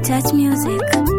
Touch Music.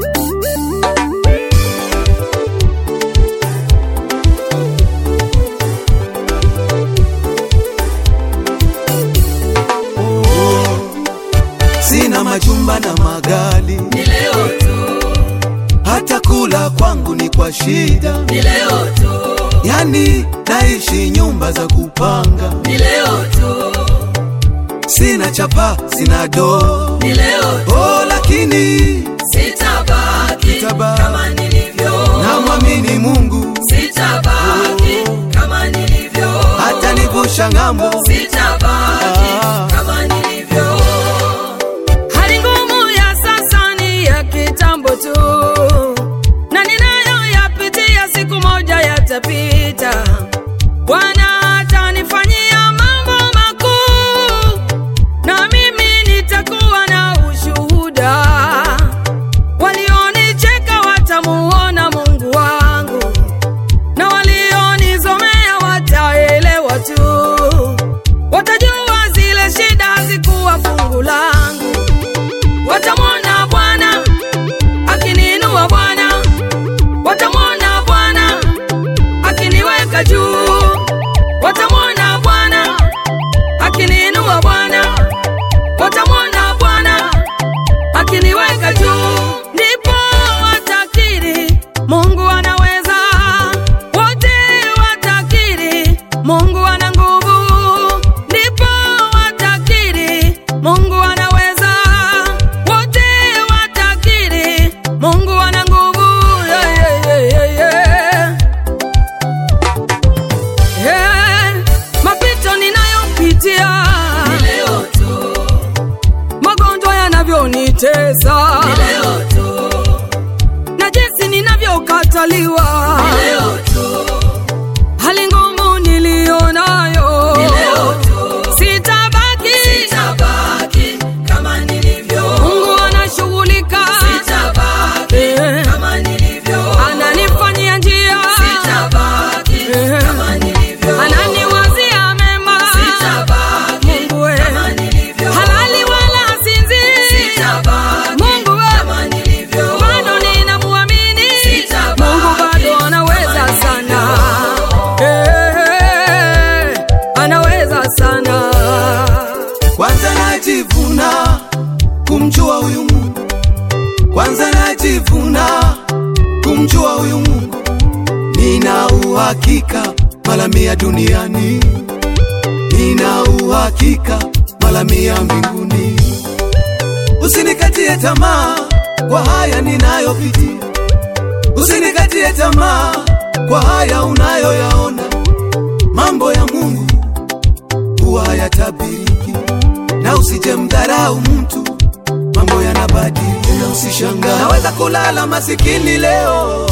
Sina majumba na magali, ni leo tu, hata kula kwangu ni kwa shida. ni leo tu, Yani naishi nyumba za kupanga, ni leo tu, sina chapa, sina doo ni leo tu, oh, lakini sitabaki Sitabaki. kama nilivyo, namwamini Mungu sitabaki kama nilivyo, hata nivusha ng'ambo. sitabaki Ah. kama nilivyo. Hali ngumu ya sasa ni ya kitambo tu, na ninayoyapitia siku moja yatapita. Bwana atanifanyia mambo makuu, na mimi nitakuwa na ushuhuda. Walionicheka watamuona Mungu wangu, na walionizomea wataelewa tu, watajua zile shida hazikuwa fungu langu. Watamwona Bwana akiniinua, Bwana watamwona Bwana akiniweka juu, watamwona Bwana akiniinua, Bwana watamwona Bwana akiniweka juu, ndipo watakiri Mungu anaweza, wote watakiri Mungu ana nguvu, ndipo watakiri Mungu anaweza, wote watakiri Mungu ana nguvu. Yeah, yeah, yeah, yeah, yeah. Yeah, mapito ninayopitia ni leo tu, magonjwa yanavyonitesa ni leo tu, na jinsi ninavyokataliwa ni leo tu, hali ngumu nilionayo ni leo tu, sitabaki sitabaki kama nilivyo, Mungu anashughulika sitabaki kama nilivyo, ananifanyia njia sitabaki kama nilivyo, ananiwazia mema sitabaki kama nilivyo, halali wala sinzi sitabaki Mungu we kama nilivyo, bado ninamuamini Mungu bado anaweza sana Eh, anaweza sana Kwanza najivuna kumjua huyu Mungu, kwanza najivuna kumjua huyu Mungu. Nina uhakika mara mia duniani, nina uhakika mara mia mbinguni. Usinikatie tamaa kwa haya ninayopitia, usinikatie tamaa kwa haya unayoyaona. Mambo ya Mungu huwa hayatabiriki, na usije mdharau mtu, mambo yanabadilika, na usishangaa. Naweza kulala masikini leo,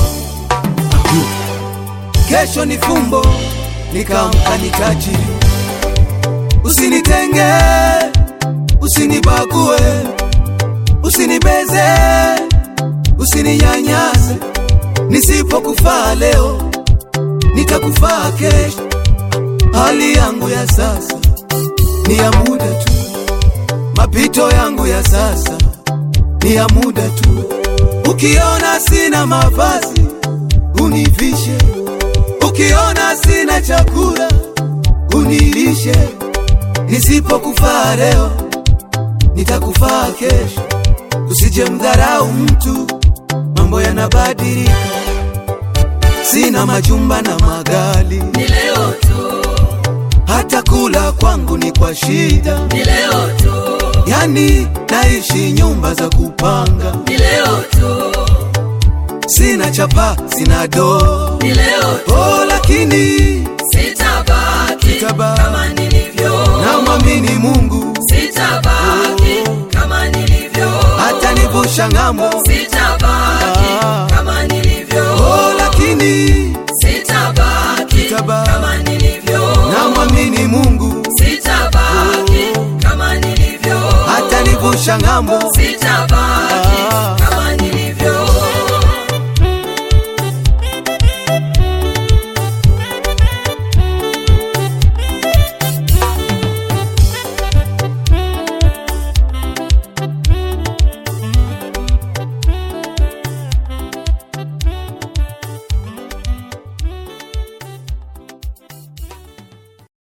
kesho ni fumbo, nikaamka ni tajiri. Usinitenge, usinibague, usinibeze, usininyanyase. Nisipokufaa leo, nitakufaa kesho. Hali yangu ya sasa ni ya muda tu, mapito yangu ya sasa ni ya muda tu. Ukiona sina mavazi univishe, ukiona sina chakula unilishe. Nisipokufaa leo, nitakufaa kesho. Usije mdharau mtu, mambo yanabadilika. Sina majumba na magali, ni leo tu, hata kula kwangu ni kwa shida. ni leo tu, Yani naishi nyumba za kupanga, ni leo tu, sina chapa, sina doo ni leo tu, oh, lakini sitabaki Sitabaki. kama nilivyo, namwamini Mungu sitabaki kama nilivyo, hata nivusha ng'ambo sitabaki Ah. kama nilivyo, oh, lakini sitabaki Sitabaki. kama nilivyo, namwamini Mungu sitabaki kama nilivyo, hata nivusha ng'ambo sitabaki